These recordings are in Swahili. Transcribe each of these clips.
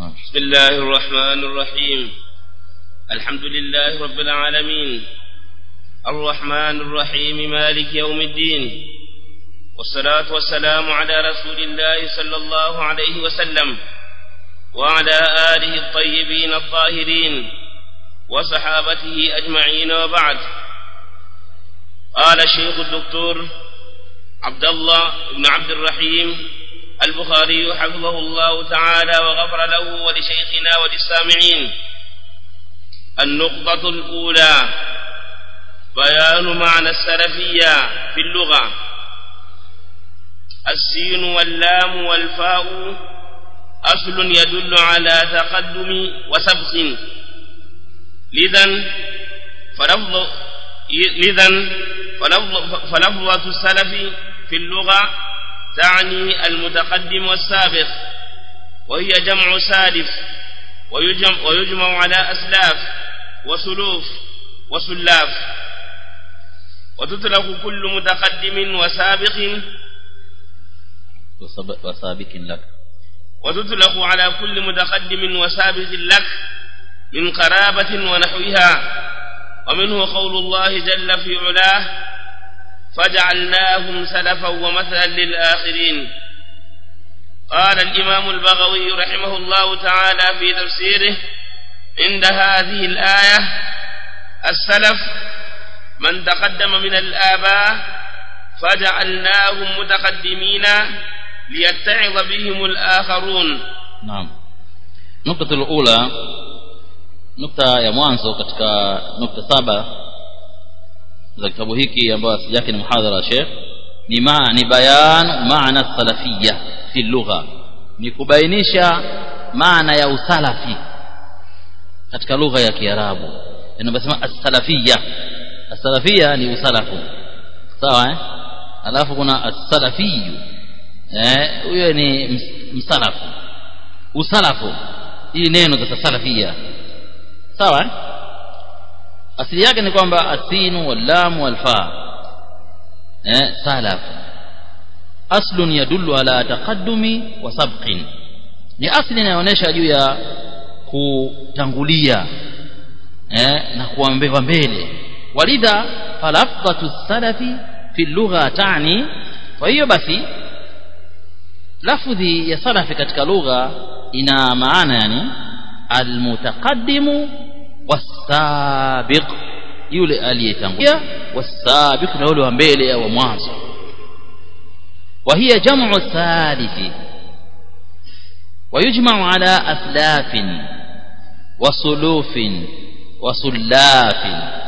بسم الله الرحمن الرحيم الحمد لله رب العالمين الرحمن الرحيم مالك يوم الدين والصلاة والسلام على رسول الله صلى الله عليه وسلم وعلى آله الطيبين الطاهرين وصحابته أجمعين وبعد قال الشيخ الدكتور عبد الله بن عبد الرحيم البخاري حفظه الله تعالى وغفر له ولشيخنا وللسامعين النقطة الأولى بيان معنى السلفية في اللغة السين واللام والفاء أصل يدل على تقدم وسبق لذا فلفظ لذا فلفظ فلفظة السلف في اللغة تعني المتقدم والسابق وهي جمع سالف ويجمع, ويجمع على أسلاف وسلوف وسلاف وتطلق كل متقدم وسابق وسابق لك وتطلق على كل متقدم وسابق لك من قرابة ونحوها ومنه قول الله جل في علاه فجعلناهم سلفا ومثلا للآخرين قال الإمام البغوي رحمه الله تعالى في تفسيره عند هذه الآية السلف من تقدم من الآباء فجعلناهم متقدمين ليتعظ بهم الآخرون نعم نقطة الأولى nukta ya mwanzo katika nukta saba za kitabu hiki ambayo asili yake ni muhadhara Sheikh ni ma ni bayan maana salafia fi lugha ni kubainisha maana ya usalafi katika lugha ya Kiarabu inabasema as-salafia as-salafia ni usalafu sawa eh alafu kuna as-salafiyu eh huyo ni msalafu usalafu hii neno za salafia sawa asili yake ni kwamba asinu wallamu walfa eh salaf aslun yadullu ala taqaddumi wa sabqin ni asli inayoonyesha juu ya kutangulia eh na kuambewa mbele walidha falafdhatu salafi fi lugha tani kwa hiyo basi lafdhi ya salafi katika lugha ina maana yani almutaqaddimu wasabiq yule aliyetangulia wasabiq na yule wa mbele au mwanzo wa hiya jam'u thalithi ويجمع على أسلاف وصلوف وصلاف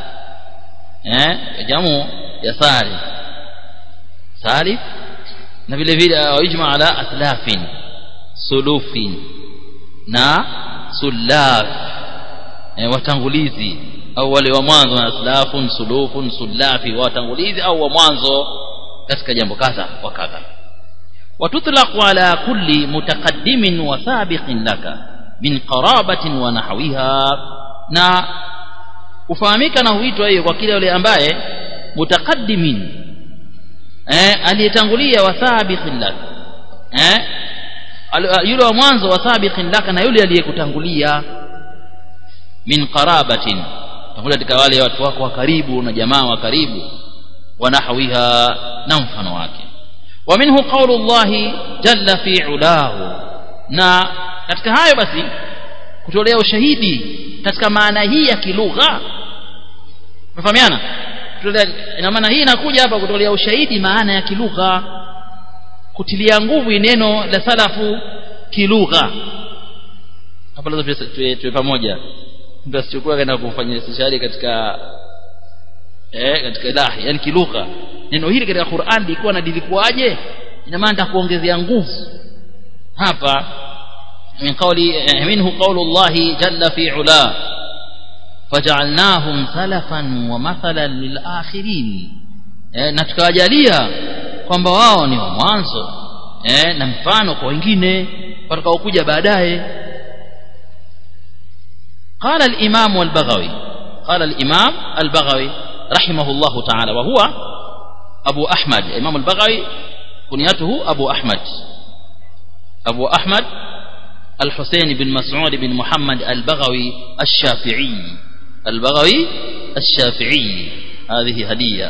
جمع يا ثالث ثالث na vile vile wayujma ala aslafin sulufin na sulaf e, watangulizi au wale wa mwanzo na aslafun sulufun sulafi watangulizi au wa mwanzo katika jambo kadha wa kadha watutlaqu ala kulli mutaqaddimin wa sabiqin laka min qarabatin wa nahwiha na ufahamika na huitwa hiyo kwa kile yule ambaye mutaqaddimin eh aliyetangulia wa sabiqin laka eh yule wa mwanzo wa sabiqin laka na yule aliyekutangulia min qarabatin tangulia katika wale watu wako wa karibu na jamaa wa karibu wa nahwiha na mfano wake wa minhu qawlu Allah jalla fi ulahu na katika hayo basi kutolea ushahidi katika maana hii ya kilugha mfahamiana ina maana hii inakuja hapa kutolea ushahidi maana ya kilugha kutilia nguvu neno la salafu kilugha hapa lazima tuwe pamoja mtu asichukue kaenda kufanya istishari katika eh katika ilahi yani kilugha neno hili katika Qur'an lilikuwa na lilikuwaje ina maana nitakuongezea nguvu hapa min qawli minhu qawlu Allah jalla fi ula faj'alnahum salafan wa mathalan lil akhirin eh, na tukawajalia kwamba wao ni wa mwanzo eh, na mfano kwa wengine watakaokuja baadaye قال الإمام البغوي قال الإمام البغوي رحمه الله تعالى وهو أبو أحمد الإمام البغوي كنيته أبو أحمد أبو أحمد الحسين بن مسعود بن محمد البغوي الشافعي البغوي الشافعي هذه هدية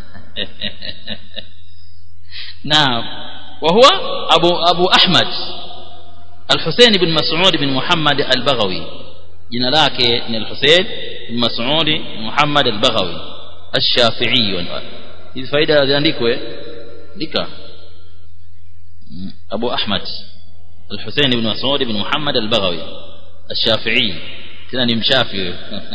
نعم وهو أبو, أبو أحمد الحسين بن مسعود بن محمد البغوي jina lake ni al-Husayn bin Mas'ud Muhammad al-Baghawi ash-Shafi'i hizi faida ziandikwe andika Abu Ahmad al-Husayn bin Mas'ud bin Muhammad al-Baghawi ash-Shafi'i tena ni mshafi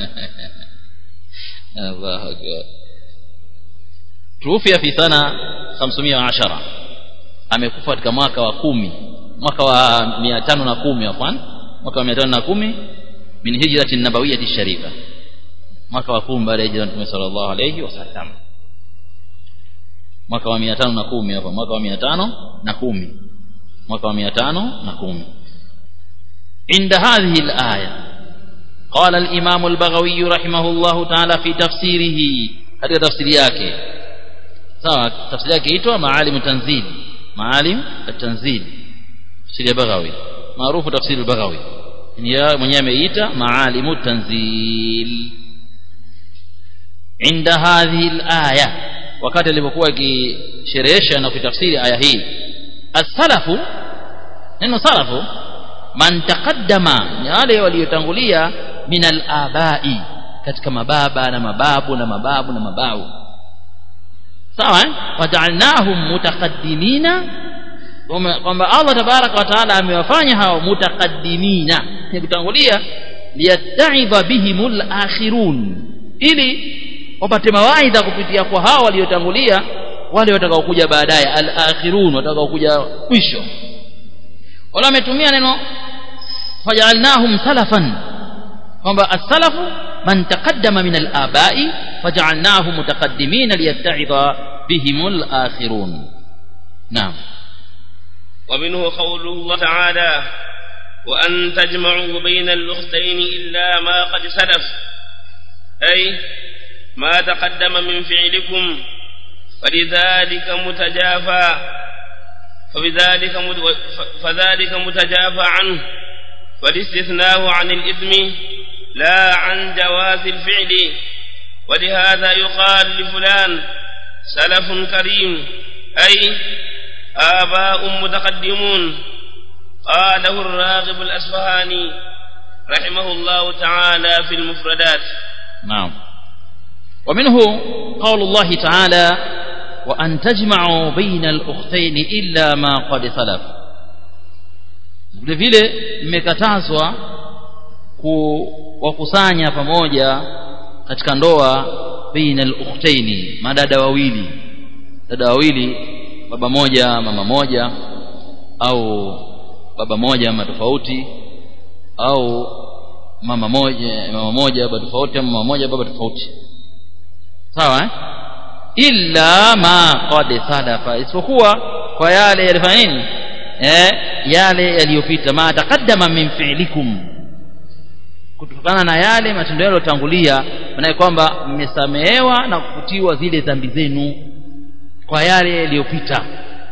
Allahu akbar tuufia fi sana 510 amekufa katika mwaka wa kumi mwaka wa 510 afwan mwaka wa 510 min hijrati nabawiyyati sharifa mwaka wa 10 baada ya hijra Mtume sallallahu alayhi wasallam mwaka wa 510 hapa mwaka wa 510 mwaka wa 510 عند هذه الآية قال الإمام البغوي رحمه الله تعالى في تفسيره هذا تفسير yake sawa tafsiri yake itwa maalim tanzil maalim at-tanzil tafsiri ya Baghawi maarufu tafsiri al-Baghawi ni mwenyewe ameita maalimu tanzil inda hadhihi al-aya wakati alipokuwa akisherehesha na kutafsiri aya hii as-salafu neno salafu man taqaddama ni wale waliotangulia min al-abai katika mababa na mababu na mababu na mababu sawa eh waja'alnahum mutaqaddimina kwamba Allah tabaraka wa taala amewafanya hao mutaqaddimina ni kutangulia liyattaidha bihimul akhirun ili wapate mawaidha kupitia kwa hao waliotangulia wale watakaokuja baadaye al-akhirun watakaokuja mwisho wala ametumia neno faj'alnahum salafan kwamba as-salafu man taqaddama min al-aba'i faj'alnahum mutaqaddimina liyattaidha bihimul akhirun naam ومنه قول الله تعالى وأن تجمعوا بين الأختين إلا ما قد سلف أي ما تقدم من فعلكم فلذلك متجافى فبذلك فذلك متجافى عنه والاستثناء عن الإثم لا عن جواز الفعل ولهذا يقال لفلان سلف كريم أي آباء متقدمون قاله الراغب الأسفهاني رحمه الله تعالى في المفردات نعم ومنه قول الله تعالى وأن تجمعوا بين الأختين إلا ما قد سلف vile vile mmekatazwa kuwakusanya pamoja katika ndoa baina al-ukhtaini madada wawili dada wawili baba moja mama moja au baba moja mama tofauti au mama moja mama moja baba tofauti au mama moja baba tofauti sawa eh illa ma qad salafa isipokuwa kwa yale yalifanya nini eh yale yaliyopita ma taqaddama min fi'likum kutokana na yale matendo yaliyotangulia maana kwamba mmesamehewa na kufutiwa zile dhambi zenu kwa yale yaliyopita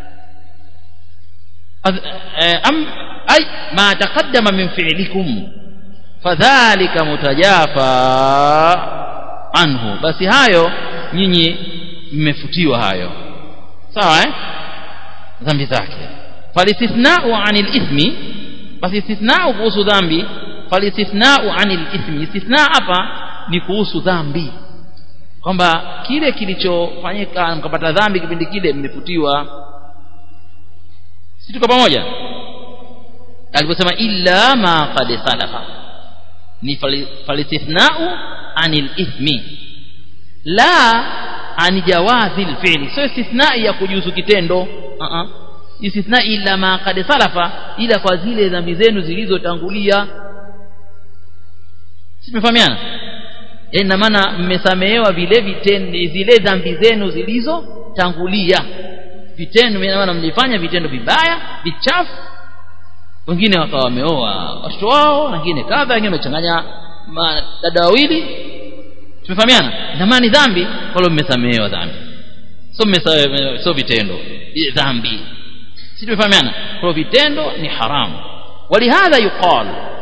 am ay ma taqaddama min fi'likum fadhalika mutajafa anhu basi hayo nyinyi mmefutiwa hayo sawa eh dhambi zake falitithna'u 'anil ithmi basi istithna'u kuhusu dhambi falitithna'u 'anil ithmi istithna hapa ni kuhusu dhambi kwamba kile kilichofanyika mkapata dhambi kipindi kile mmefutiwa si tuko pamoja aliposema illa ma qad salafa ni falitithna'u 'anil ithmi la an jawazi alfi'li sio istithnai ya kujuzu kitendo uh -uh. istithnai illa ma qad salafa ila kwa zile dhambi zenu zilizotangulia simefahamiana ina maana mmesamehewa vile vitendo zile dhambi zenu zilizotangulia vitendo ina maana mlifanya vitendo vibaya vichafu wengine wakawa wameoa watoto wao wengine kadha wengine wamechanganya dada wawili tumefahamiana ina maana ni dhambi wala mmesamehewa dhambi sio mmesamehewa sio vitendo dhambi si tumefahamiana kwa vitendo ni haramu ولهذا يقال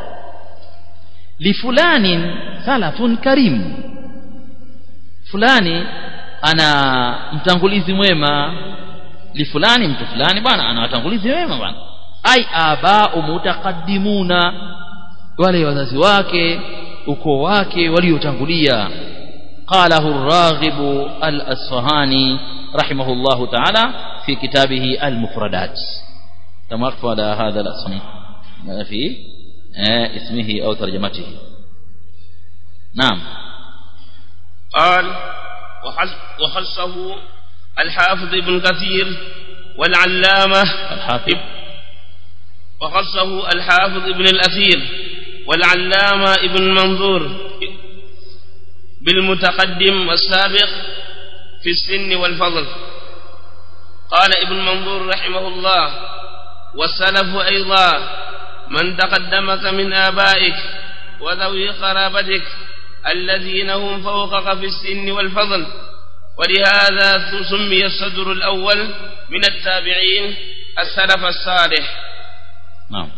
لفلان سلف كريم fulani ana mtangulizi mwema li fulani mtu fulani bwana ana watangulizi wema bwana ai abau mutaqaddimuna wale wazazi wake ukoo wake waliotangulia qalahu ar-raghib al-asfahani rahimahullahu ta'ala fi kitabihi al-mufradat kama qala hadha al-asmi fi اسمه أو ترجمته نعم قال وخصه الحافظ ابن كثير والعلامة الحافظ وخصه الحافظ ابن الأثير والعلامة ابن منظور بالمتقدم والسابق في السن والفضل قال ابن منظور رحمه الله والسلف أيضا من تقدمك من آبائك وذوي قرابتك الذين هم فوقك في السن والفضل ولهذا سمي الصدر الأول من التابعين السلف الصالح نعم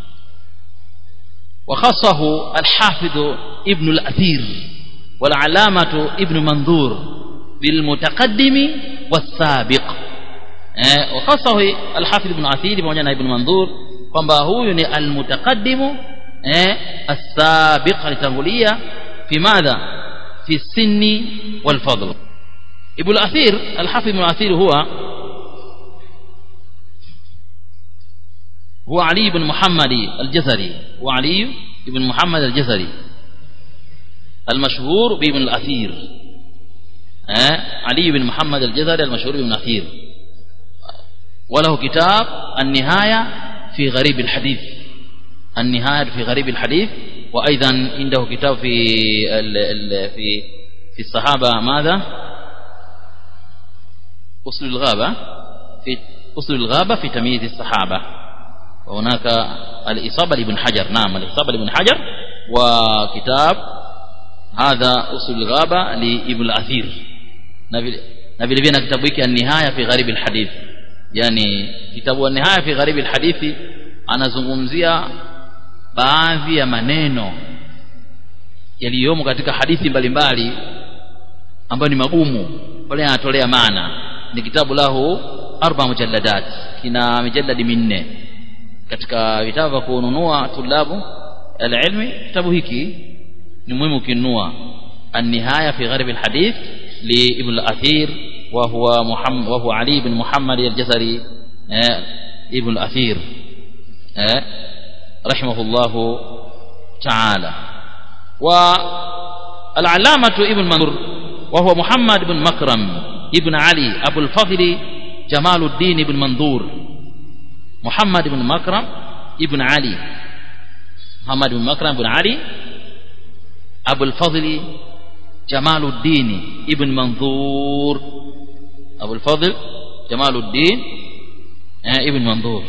وخصه الحافظ ابن الأثير والعلامة ابن منظور بالمتقدم والسابق وخصه الحافظ ابن أثير pamoja ابن منظور kwamba huyu ni almutaqaddimu eh as-sabiq alitangulia fi madha fi sinni wal fadl ibn al-athir al-hafiz ibn al-athir huwa هو علي بن محمد الجزري وعلي بن محمد الجزري المشهور بابن الأثير أه؟ علي بن محمد الجزري المشهور بابن الأثير وله كتاب النهاية في غريب الحديث النهاية في غريب الحديث وأيضا عنده كتاب في ال ال في في الصحابة ماذا أصل الغابة في أصل الغابة في تمييز الصحابة وهناك الإصابة لابن حجر نعم الإصابة لابن حجر وكتاب هذا أصل الغابة لابن الأثير نبي لبينا كتاب النهاية في غريب الحديث yani kitabu wa nihaya fi gharibi alhadithi anazungumzia baadhi ya maneno yaliyomo katika hadithi mbalimbali ambayo ni magumu pale anatolea maana ni kitabu lahu arba mujalladat kina mijalladi minne katika vitabu vya kununua tulabu alilmi kitabu hiki ni muhimu kinunua النهاية في غرب الحديث لابن الأثير وهو محمد وهو علي بن محمد الجزري ابن الأثير رحمه الله تعالى والعلامة ابن منظور وهو محمد بن مكرم ابن علي أبو الفضل جمال الدين بن منظور محمد بن مكرم ابن علي محمد بن مكرم بن علي أبو الفضل جمال الدين ابن منظور أبو الفضل جمال الدين ابن منظور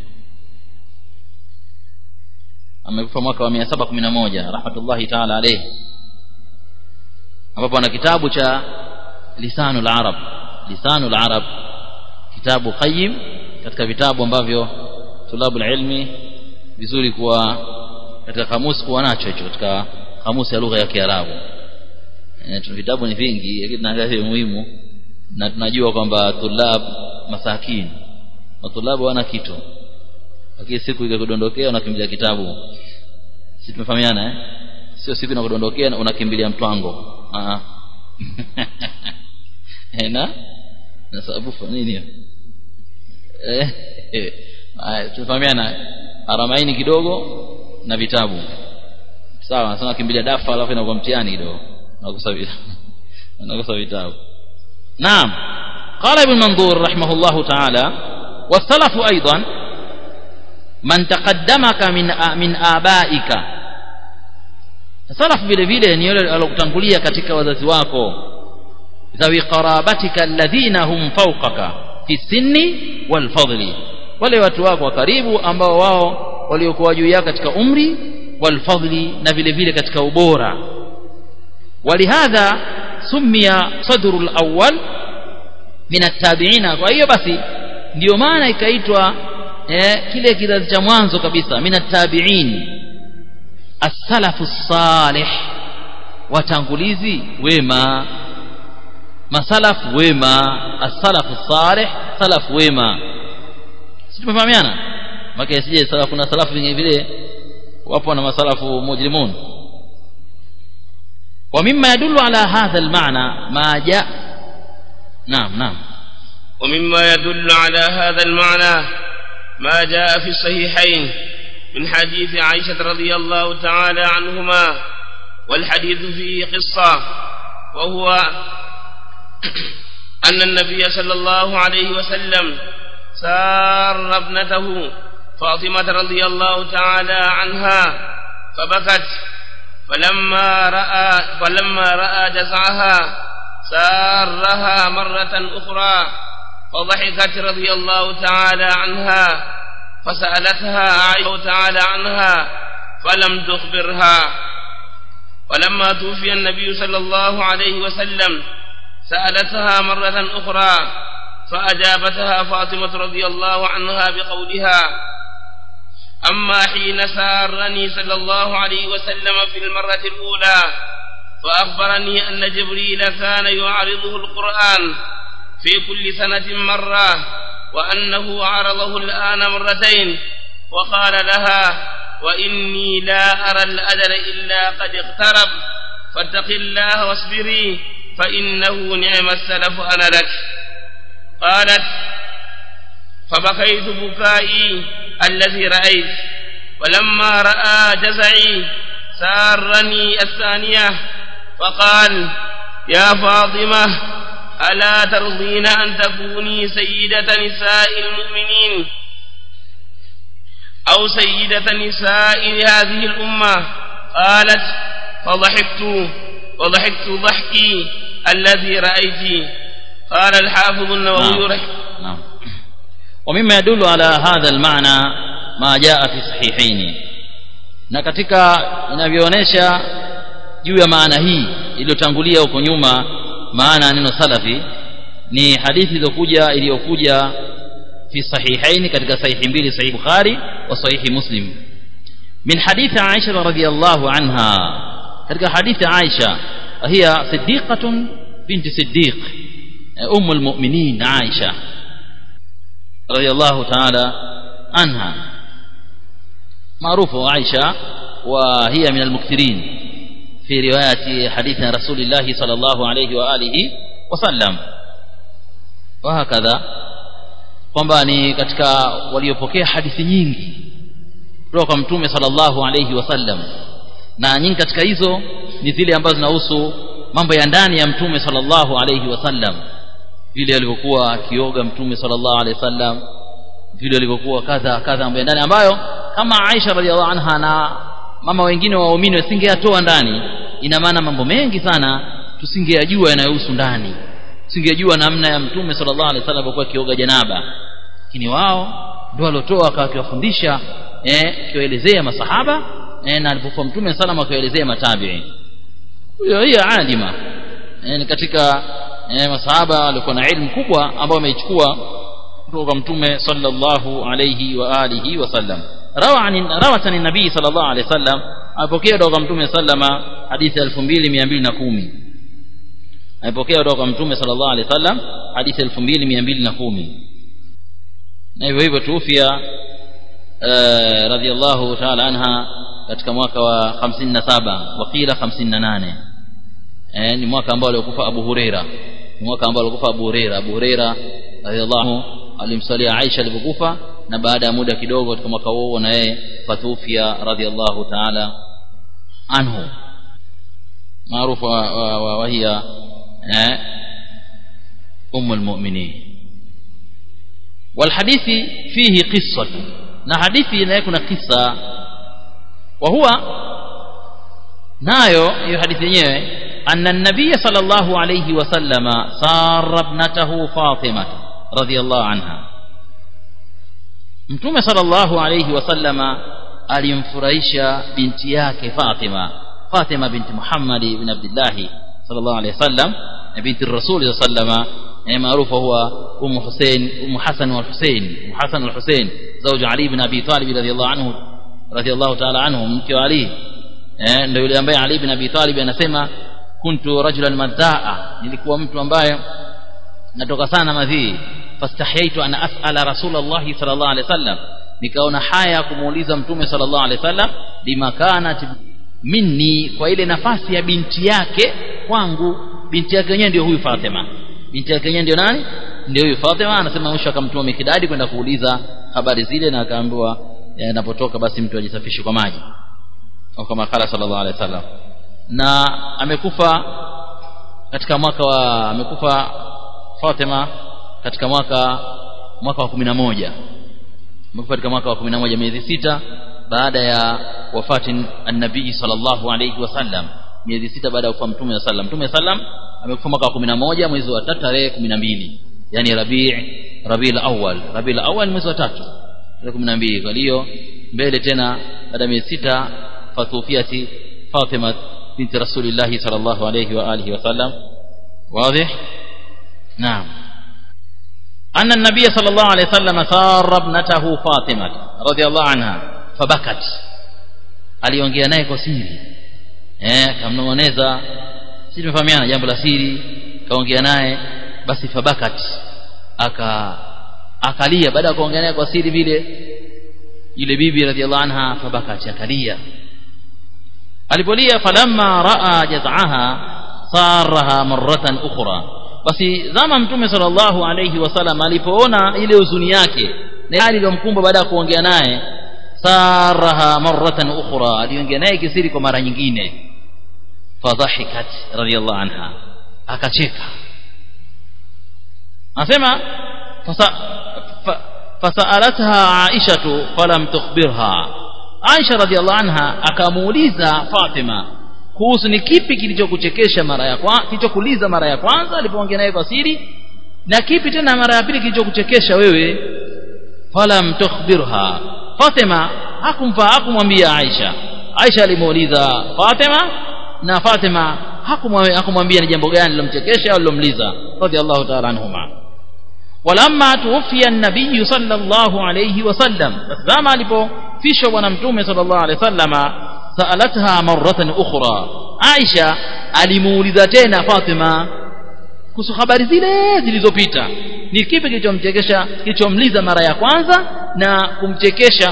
amekufa mwaka wa 711 rahmatullahi ta'ala alayhi ambapo ana kitabu cha lisanul arab lisanul arab kitabu qayyim katika vitabu ambavyo tulabu ilmi vizuri kuwa katika kamusi kuwa nacho hicho katika kamusi ya lugha ya Kiarabu e, vitabu ni vingi lakini tunaangalia muhimu na tunajua kwamba tulab masakin na tulabu wana kitu lakini siku ikakudondokea unakimbilia kitabu si tumefahamiana eh sio siku inakudondokea unakimbilia mtwango ah na na sababu nini eh eh tumefahamiana aramaini kidogo na vitabu sawa sana kimbilia dafa alafu inakuwa mtihani kidogo nakusa nakusa vitabu naam قال ابن منظور رحمه الله تعالى والسلف أيضا من تقدمك من من آبائك salaf vile vile ni yule alokutangulia katika wazazi wako dhawi qarabatika alladhina hum fawqaka fi sinni wal fadli wale watu wako wa karibu ambao wao waliokuwa juu yako katika umri wal fadli na vile vile katika ubora walihadha sumia sadrul awwal min at-tabi'ina kwa hiyo basi ndio maana ikaitwa eh, kile kizazi cha mwanzo kabisa min tabiin as-salafu salih watangulizi wema masalafu wema as-salafu salih salafu wema si tumefahamiana maka sije salafu kuna salafu vingine vile wapo na masalafu mujrimun ومما يدل على هذا المعنى ما جاء نعم نعم ومما يدل على هذا المعنى ما جاء في الصحيحين من حديث عائشة رضي الله تعالى عنهما والحديث فيه قصة وهو أن النبي صلى الله عليه وسلم سار ابنته فاطمة رضي الله تعالى عنها فبكت فلما رأى فلما رأى جزعها سارها مرة أخرى فضحكت رضي الله تعالى عنها فسألتها عائشة تعالى عنها فلم تخبرها ولما توفي النبي صلى الله عليه وسلم سألتها مرة أخرى فأجابتها فاطمة رضي الله عنها بقولها أما حين سارني صلى الله عليه وسلم في المرة الأولى فأخبرني أن جبريل كان يعرضه القرآن في كل سنة مرة وأنه عرضه الآن مرتين وقال لها وإني لا أرى الأجل إلا قد اقترب فاتق الله واصبري فإنه نعم السلف أنا لك قالت فبكيت بكائي الذي رأيت ولما رأى جزعي سارني الثانية فقال يا فاطمة ألا ترضين أن تكوني سيدة نساء المؤمنين أو سيدة نساء هذه الأمة قالت فضحكت وضحكت ضحكي الذي رأيت قال الحافظ النووي نعم. نعم ومما يدل على هذا المعنى ما جاء في صحيحين na katika inavyoonyesha juu ya maana hii iliyotangulia huko nyuma maana ya neno salafi ni hadithi iliyokuja iliyokuja fi sahihaini katika sahihi mbili sahihi bukhari wa sahihi muslim min hadithi aisha radhiyallahu anha katika hadithi aisha hiya siddiqatun binti siddiq ام المؤمنين عائشه رضي الله تعالى عنها معروفه عائشه وهي من المكثرين في روايه حديث رسول الله صلى الله عليه واله وسلم وهكذا kwamba ni katika waliopokea hadithi nyingi kutoka kwa mtume sallallahu alayhi wasallam na nyingi katika hizo ni zile ambazo zinahusu mambo ya ndani ya mtume sallallahu alayhi wasallam vile alivyokuwa akioga mtume sallallahu alayhi wasallam vile alivyokuwa kadha kadha mambo ya ndani ambayo kama Aisha radhiallahu anha na mama wengine waumini wasingeyatoa ndani ina maana mambo mengi sana tusingeyajua yanayohusu ndani tusingejua namna ya mtume sallallahu alaihi wasallam alikuwa akioga janaba lakini wao ndio waliotoa akawakiwafundisha eh kiwaelezea masahaba eh, na alipokuwa mtume sallam akawaelezea matabi'i huyo hiyo alima eh, ni katika eh, masahaba walikuwa na ilmu kubwa ambao wameichukua kutoka kwa mtume sallallahu alayhi wa alihi wasallam rawa an rawat an nabii sallallahu alayhi wasallam apokea kutoka kwa mtume sallama hadithi 2210 amepokea kutoka kwa mtume sallallahu alaihi wasallam hadithi 2210 na hivyo hivyo tuufia radhiallahu ta'ala anha katika mwaka wa 57 wakila 58 eh ni mwaka ambao alikufa Abu Huraira ni mwaka ambao alikufa Abu Huraira Abu Huraira radhiallahu alimsalia Aisha alipokufa na baada ya muda kidogo katika mwaka huo na yeye fatufia radhiallahu ta'ala anhu maarufu wa hiya أم المؤمنين والحديث فيه قصة na hadithi inayokuna kisa wa huwa nayo hiyo hadithi yenyewe anna an-nabiy sallallahu alayhi wasallama sara ibnatahu Fatima radhiyallahu anha mtume sallallahu alayhi wasallama alimfurahisha binti yake Fatima Fatima binti Muhammad ibn Abdullah sallallahu alayhi wasallam binti Rasul sallama eh maarufu huwa Umm Hussein Umm Hassan wal Hussein Umm Hassan wal Hussein زوج علي ibn Abi Talib radhiyallahu anhu radhiyallahu ta'ala anhu mke wa Ali eh ndio yule ambaye Ali ibn Abi Talib anasema kuntu rajulan madhaa nilikuwa mtu ambaye natoka sana madhii fastahiyaitu an as'ala rasulullah sallallahu alaihi wasallam nikaona haya kumuuliza mtume sallallahu alaihi wasallam bimakanat minni kwa ile nafasi ya binti yake kwangu binti yake yenyewe ndio huyu Fatima binti yake yenyewe ndio nani ndio huyu Fatima anasema mwisho akamtuma Mikidadi kwenda kuuliza habari zile na akaambiwa anapotoka basi mtu ajisafishe kwa maji au kama kala sallallahu alaihi wasallam na amekufa katika mwaka wa amekufa Fatima katika mwaka mwaka wa 11 amekufa katika mwaka wa 11 miezi sita baada ya wafati an-nabii sallallahu alayhi wasallam miezi sita baada ya kufa mtume wa sallam mtume sallam amekufa mwaka wa 11 mwezi wa 3 tarehe 12 yani Rabi' Rabiul Awwal Rabiul Awwal mwezi wa 3 tarehe 12 kwa hiyo mbele tena baada ya miezi sita fatufiati Fatima binti Rasulillah sallallahu alayhi wa alihi wasallam واضح نعم أن النبي صلى الله عليه وسلم سار ابنته فاطمة رضي الله عنها فبكت aliongea naye kwa siri eh kamnong'oneza sisi tumefahamiana jambo la siri kaongea naye basi fabakat aka akalia baada ya kuongea naye kwa siri vile yule bibi radhiallahu anha fabakat akalia alipolia falamma raa jaz'aha saraha marratan ukhra basi zama mtume sallallahu alayhi wasallam alipoona ile huzuni yake na hali iliyomkumba baada ya kuongea naye saraha marratan ukhra aliongea naye kisiri kwa mara nyingine fadhahikat radiyallahu anha akacheka anasema fasalatha aishatu falam tukhbirha aisha radiyallahu anha akamuuliza fatima kuhusu ni kipi kilichokuchekesha mara ya kwanza kilichokuliza mara ya kwanza alipoongea naye kwa siri na kipi tena mara ya pili kilichokuchekesha wewe falam tukhbirha Fatima hakumfa hakumwambia Aisha Aisha alimuuliza Fatima na Fatima hakumwambia ni jambo gani lilomchekesha au lilomliza radhiallahu ta'ala anhuma walamma tuwfiya an-nabiy sallallahu alayhi wasallam zama alipofishwa bwana mtume sallallahu alayhi wasallama saalatha marratan ukhra Aisha alimuuliza tena Fatima kuhusu habari zile zilizopita ni kipi kilichomchekesha kilichomliza mara ya kwanza na kumchekesha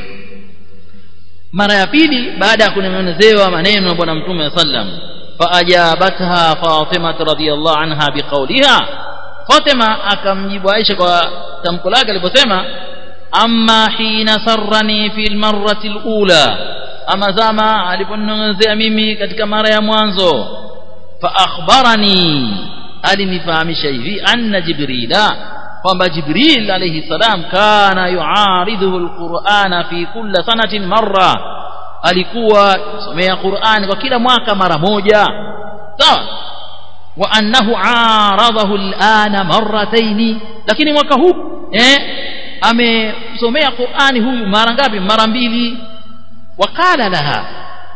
mara ya pili baada ya kunong'onezewa maneno ya bwana mtume sallam faajabatha Fatima radhiyallahu anha biqauliha Fatima akamjibu Aisha kwa tamko lake aliposema amma hina sarrani fil marrati alula ama zama aliponong'onezea mimi katika mara ya mwanzo fa akhbarani alinifahamisha hivi anna jibrila kwamba jibril alayhi salam kana yuaridhu alqur'ana fi kulli sanatin marra alikuwa somea qur'an kwa kila mwaka mara moja sawa wa annahu aradahu alana marrataini lakini mwaka huu eh amesomea qur'ani huyu mara ngapi mara mbili wakala laha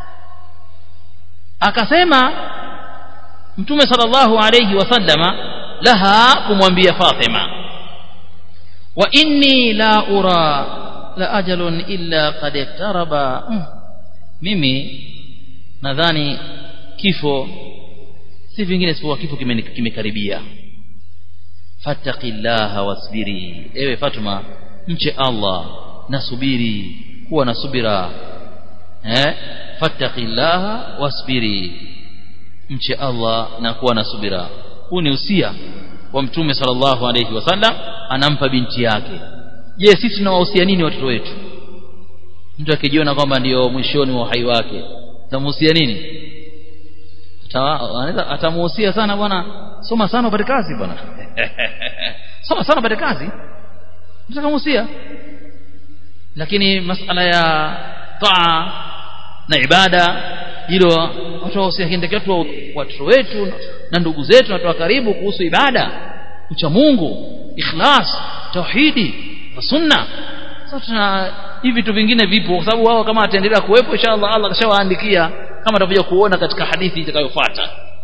akasema mtume sallallahu alayhi wasallama laha kumwambia Fatima wa inni la ura la ajalun illa qad iktaraba mm. mimi nadhani kifo si vingine isipokuwa kifo kimekaribia fattaqillaha wasbiri ewe Fatuma mche Allah nasubiri kuwa na subira eh fattaqillaha wasbiri mche Allah na kuwa na subira huu ni usia wa mtume sallallahu alayhi wasallam anampa binti yake je sisi tunawahusia nini watoto wetu mtu akijiona kwamba ndio mwishoni wa uhai wake tamuhusia nini anaweza atamuhusia sana bwana soma sana upate kazi bwana soma sana upate kazi mtakamuhusia lakini masala ya taa na ibada hilo watu wasikindeketu watoto wetu na ndugu zetu na watu wa karibu kuhusu ibada ucha Mungu ikhlas tauhidi na sunna sasa hivi vitu vingine vipo kwa sababu wao kama ataendelea kuwepo inshallah Allah kashawaandikia kama tutakuja kuona katika hadithi itakayofuata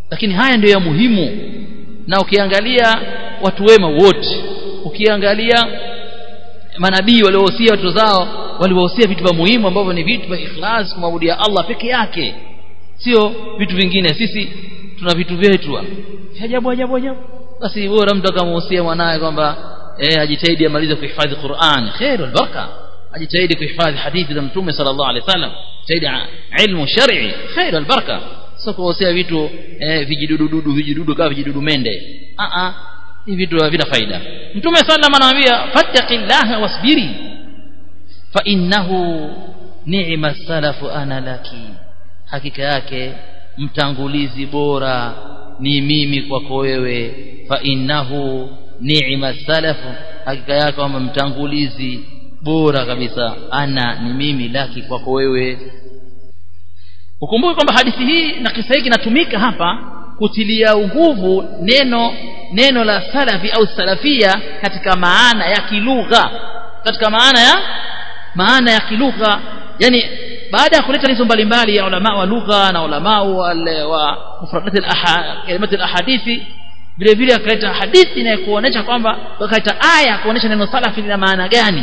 lakini haya ndio ya muhimu na ukiangalia watu wema wote ukiangalia manabii waliohusia watoto zao waliwahusia vitu vya muhimu ambavyo ni vitu vya ikhlas kumwabudia Allah peke yake sio vitu vingine sisi tuna vitu vyetu ajabu ajabu ajabu basi bora mtu akamhusia mwanawe kwamba eh ajitahidi amalize kuhifadhi Qur'an khairul baraka ajitahidi kuhifadhi hadithi za mtume sallallahu alaihi wasallam jitahidi ilmu shar'i khairul baraka sio kuhusia vitu eh, vijidudududu vijidudu kama vijidudu mende a a hivi vitu havina faida mtume sallam anawaambia fattaqillaha wasbiri fa innahu ni'ma salafu ana laki hakika yake mtangulizi bora ni mimi kwako wewe fa innahu ni'ma salafu hakika yake kwamba mtangulizi bora kabisa ana ni mimi laki kwako wewe ukumbuke kwamba hadithi hii na kisa hiki kinatumika hapa kutilia nguvu neno neno la salafi au salafia katika maana ya kilugha katika maana ya maana ya kilugha yani baada ya kuleta hizo mbalimbali ya ulama wa lugha na ulama wa mufradat al-kalimat al-ahadithi vile vile akaleta hadithi inayokuonesha kwamba akaleta aya kuonesha neno salafi lina maana gani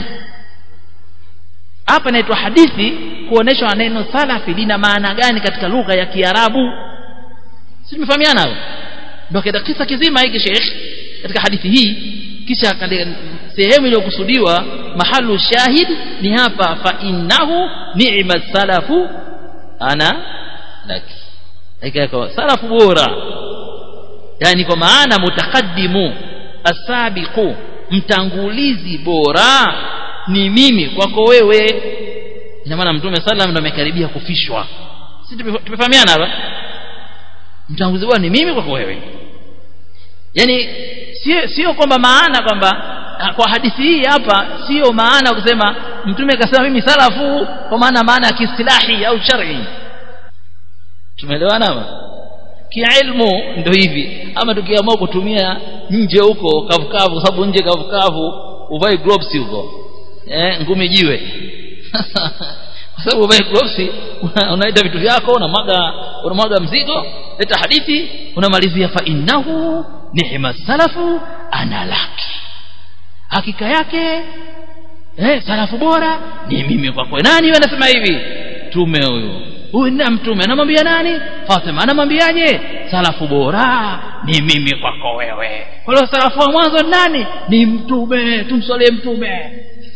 hapa inaitwa hadithi kuonesha neno salafi lina maana gani katika lugha ya Kiarabu si tumefahamiana hapo ndio kada kisa kizima hiki Sheikh katika hadithi hii kisha sehemu iliyokusudiwa mahalu shahid ni hapa fa innahu ni'ma salafu ana laki hakika salafu bora yani kwa maana mutakaddimu asabiqu mtangulizi bora ni mimi kwako wewe ina maana mtume sallam ndo amekaribia kufishwa si tumefahamiana hapa mtangulizi bora ni mimi kwako wewe yani sio sio kwamba maana kwamba kwa hadithi hii hapa sio maana kusema mtume akasema mimi salafu kwa maana maana ya kiistilahi au shar'i tumeelewana hapa kiilmu ndio hivi ama tukiamua kutumia nje huko kavukavu kwa sababu nje kavukavu uvae gloves huko eh ngumi jiwe kwa sababu uvae gloves unaita vitu vyako unamwaga unamwaga mzigo leta hadithi unamalizia fa innahu ni'ma salafu ana laki hakika yake eh salafu bora ni mimi kwako nani wewe anasema hivi tume huyo huyu ni mtume anamwambia nani Fatima anamwambiaje salafu bora ni mimi kwako wewe kwa hiyo salafu wa mwanzo nani ni mtume tumswalie mtume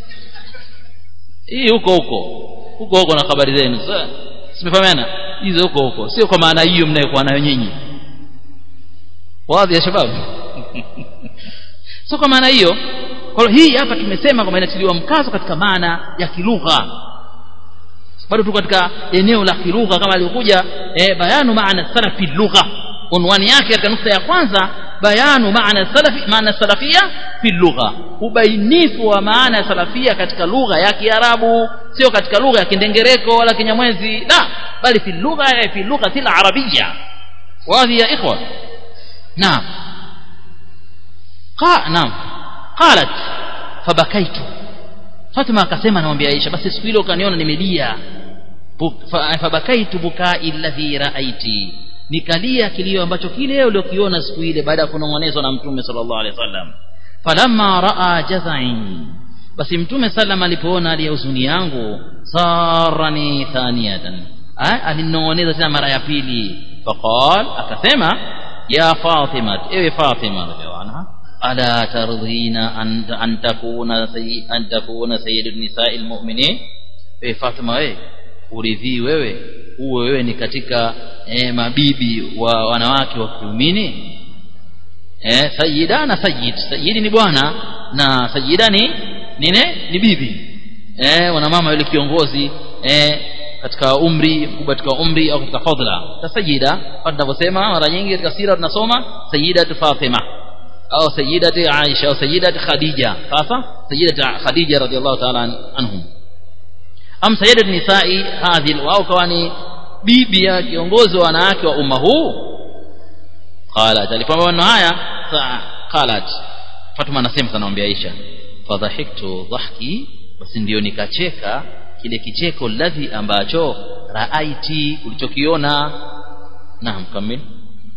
hii huko huko huko huko na habari zenu sasa simefahamiana hizo huko huko sio kwa maana hiyo mnayokuwa nayo nyinyi wazi ya shababu sio kwa maana hiyo kwa hiyo hii hapa tumesema kwamba inatiliwa mkazo katika maana ya kilugha bado tuko katika eneo la kilugha kama alivyokuja eh, bayanu maana salafi lugha unwani yake katika nukta ya kwanza bayanu maana salafi maana salafia fi lugha ubainifu wa maana salafia katika lugha ya Kiarabu sio katika lugha ya Kindengereko wala Kinyamwezi la bali fi lugha fi lugha al-arabiyya wazi ya ikhwa naam qa naam qalat fabakaitu Fatima akasema anamwambia Aisha basi siku ile ukaniona nimelia fabakaitu bukai alladhi raaiti nikalia kilio ambacho kile uliokiona siku ile baada ya kunong'onezwa na mtume sallallahu alaihi wasallam falamma raa jazai basi mtume sallam alipoona hali ya huzuni yangu sarani thaniyatan alinong'oneza tena mara ya pili faqal akasema ya fatima ewe fatima radhiallahu anha ألا ترضين أن أن تكون سي أن تكون سيد النساء المؤمنين إيه فاطمة إيه uridhii wewe uwe wewe ni katika eh, mabibi wa wanawake wa kiumini eh, sayida na sayid sayidi ni bwana na sayida ni nine ni bibi eh, wanamama yule kiongozi eh, katika umri mkubwa katika umri au katika fadhila ta sayida tunavyosema mara nyingi katika sira tunasoma sayida Fatima au sayyidati Aisha au sayyidati Khadija sasa sayyidati Khadija radhiallahu ta'ala anhum am sayyidati nisa'i hadhi wao kawa ni bibi ya kiongozi wa wanawake wa umma huu qalat alipamba maneno haya qalat Fatuma anasema kanamwambia Aisha fadhahiktu dhahki basi ndio nikacheka kile kicheko ladhi ambacho raaiti ulichokiona naam kamili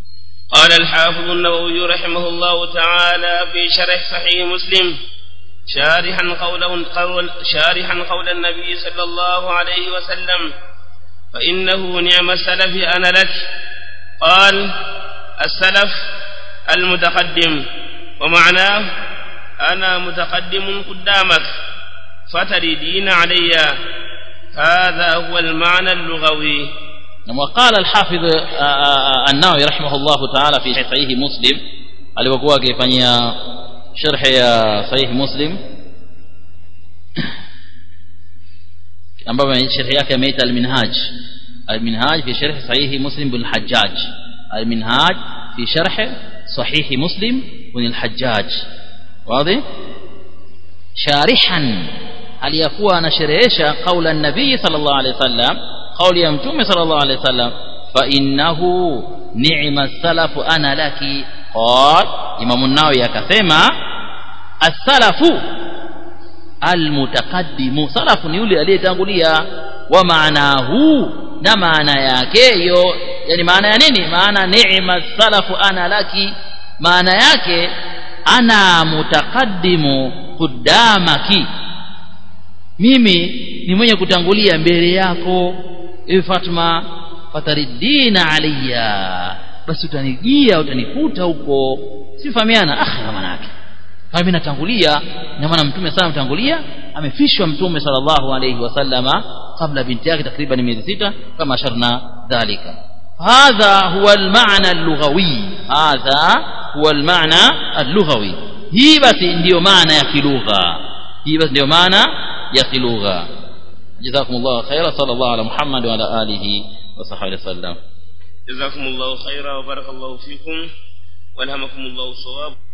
قال الحافظ النووي رحمه الله تعالى في شرح صحيح مسلم شارحا قوله قول شارحا قول النبي صلى الله عليه وسلم فإنه نعم السلف أنا لك قال السلف المتقدم ومعناه أنا متقدم قدامك فتردين علي هذا هو المعنى اللغوي وقال الحافظ النووي رحمه الله تعالى في صحيح مسلم alipokuwa akifanyia sharhi ya sahih muslim ambapo sharhi yake ameita al-minhaj al-minhaj fi sharh sahih muslim bin hajjaj al-minhaj fi sharh sahih muslim bin al-hajjaj wazi sharihan aliyakuwa anasherehesha kaula nabii sallallahu alaihi wasallam kauli ya mtume sallallahu alaihi wasallam fa innahu ni'ma salafu ana laki qal imamu nawawi akasema as-salafu almutaqaddimu salafu ni yule aliyetangulia wa maanahu na maana yake hiyo yani maana ya nini maana ni'ma salafu ana laki maana yake ana mutaqaddimu qudamaki mimi ni mwenye kutangulia mbele yako ewe Fatma fataridina alayya basi utanijia utanikuta huko sifahamiana ah maana yake kama mimi natangulia na maana mtume sana mtangulia amefishwa mtume sallallahu alayhi wasallama kabla binti yake takriban miezi sita kama asharna dhalika hadha huwa almaana allughawi hadha huwa almaana allughawi hii basi ndiyo maana ya kilugha hii basi ndiyo maana ya kilugha jazakumullahu khaira sallallahu ala muhammad wa ala alihi wa sahbihi wasallam جزاكم الله خيرا وبارك الله فيكم والهمكم الله الصواب